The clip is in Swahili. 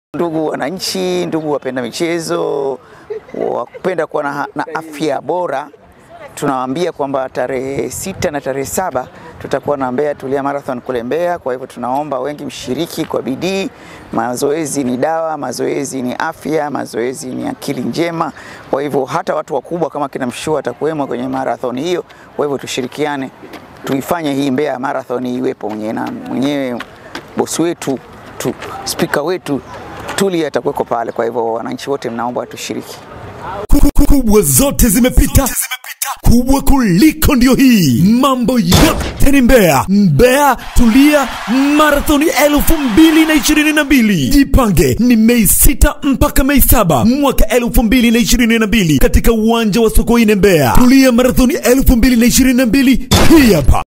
Ndugu wananchi, ndugu wapenda michezo, wapenda kuwa na, na afya bora, tunawaambia kwamba tarehe sita na tarehe saba tutakuwa na Mbeya Tulia Marathon kule Mbeya. Kwa hivyo tunaomba wengi mshiriki kwa bidii. Mazoezi ni dawa, mazoezi ni afya, mazoezi ni akili njema. Kwa hivyo hata watu wakubwa kama kina Mshua atakuwemo kwenye marathon hiyo. Kwa hivyo tushirikiane, tuifanye hii Mbeya Marathon iwepo mwenyewe na mwenyewe bosi wetu tu, spika wetu Tulia atakuweko pale. Kwa hivyo wananchi wote mnaomba tushiriki. kubwa zote zimepita kubwa kuliko ndio hii mambo yote ni Mbeya Mbeya Tulia Marathoni elfu mbili na ishirini na mbili jipange ni Mei sita mpaka Mei saba mwaka elfu mbili na ishirini na mbili katika uwanja wa Sokoine Mbeya Tulia Marathoni elfu mbili na ishirini na mbili hii hapa